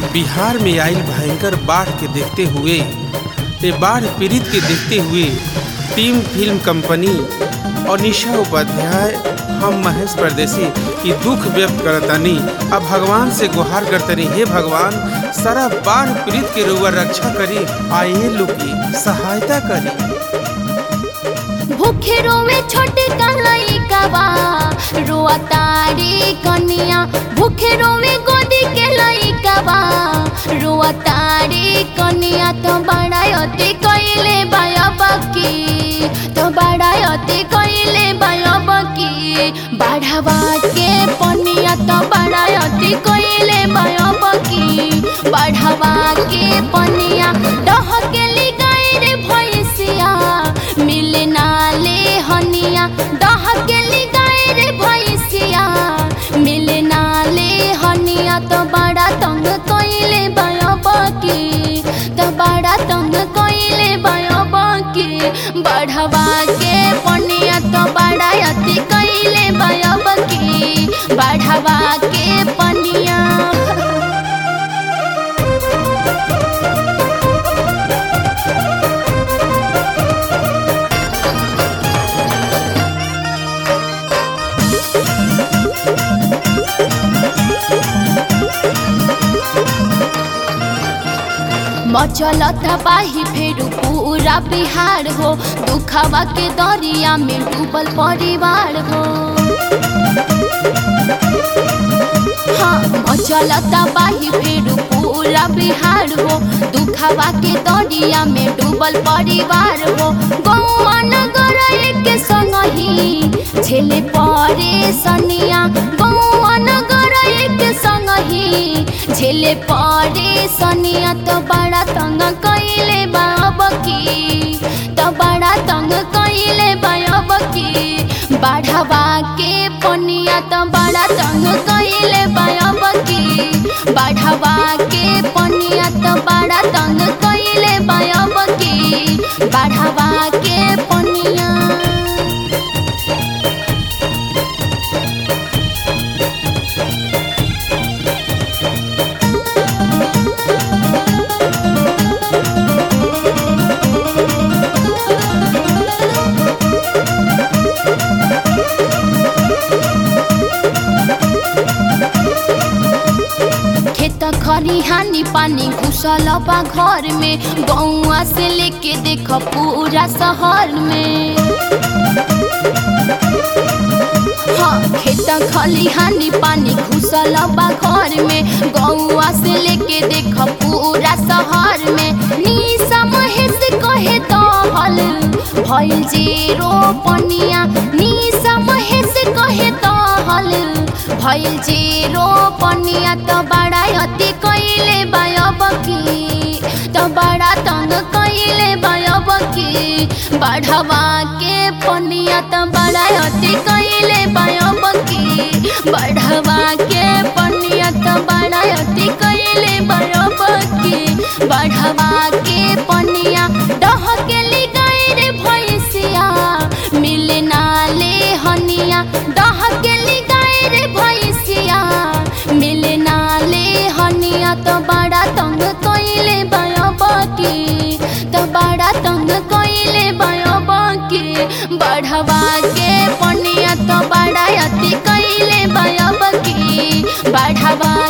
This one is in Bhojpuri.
बिहार में आइल भयंकर बाढ़ के देखते हुए ये बाढ़ पीड़ित के देखते हुए टीम फिल्म कंपनी और निशा उपाध्याय हम महेश परदेसी की दुख व्यक्त करतनी अब भगवान से गुहार करतनी हे भगवान सारा बाढ़ पीड़ित के रुआ रक्षा करी आइए लोग की सहायता करी भूखे रोवे छोटे लइकावा रोआ तारी कनिया भूखे रोवे गोदी के लइकावा रोआ तारी कनिया तो बड़ायती कइले बायबकी तो बड़ायती कइले बायबकी बढ़ावा के पनिया तो बड़ायती कइले बायबकी बढ़ावा के पनिया डह के लिगाई रे भैंसिया मिले नाले हनिया डह के लिगाई रे भैंसिया मिले नाले हनिया तो बड़ा तंग कइले बायबकी तो बड़ा तंग कइले बायबकी बढ़वा के पनिया तो बड़ा अति कइले बायबकी बढ़वा के पनिया मचलत बाही फेरू पूरा बिहार हो दुखवा के दरिया में डूबल परिवार हो हाँ मचलत बाही फेरू पूरा बिहार हो दुखवा के दरिया में डूबल परिवार हो गौआ नगर के संग ही झेले परे सनिया गौआ नगर के संग ही झेले परे सनिया तो बड़ा तंग कइले बाबकी तो बड़ा तंग कइले बाबकी बढ़ावा के पनिया तो बड़ा तंग कइले बाबकी बढ़ावा के पनिया तो बड़ा तंग कइले बाबकी बढ़ावा के पनिया खेत खरिहानी पानी घुसल बा घर में गौआ से लेके देख पूरा शहर में हाँ खेत खलिहानी पानी घुसल बा घर में गौआ से लेके देख पूरा शहर में निशा महेश कहे दहल भइल जेरो पनिया निशा महेश कहे दहल भइल जेरो पनिया त बड़ा अति कइले बायबकी त बड़ा तंग कइले बायबकी बढ़वा के पनिया त बड़ा अति कइले बायबकी बढ़वा के पनिया त बड़ा अति कइले बायबकी बढ़वा के पनिया डह के लिगाई रे भैंसिया मिले नाले हनिया डह के लिगाई रे भैंसिया मिले नाले हनिया तो बड़ा तंग कइले बायबकी तो बड़ा तंग कइले बायबकी बढ़वा के पनिया तो बड़ा अति कइले बायबकी बढ़वा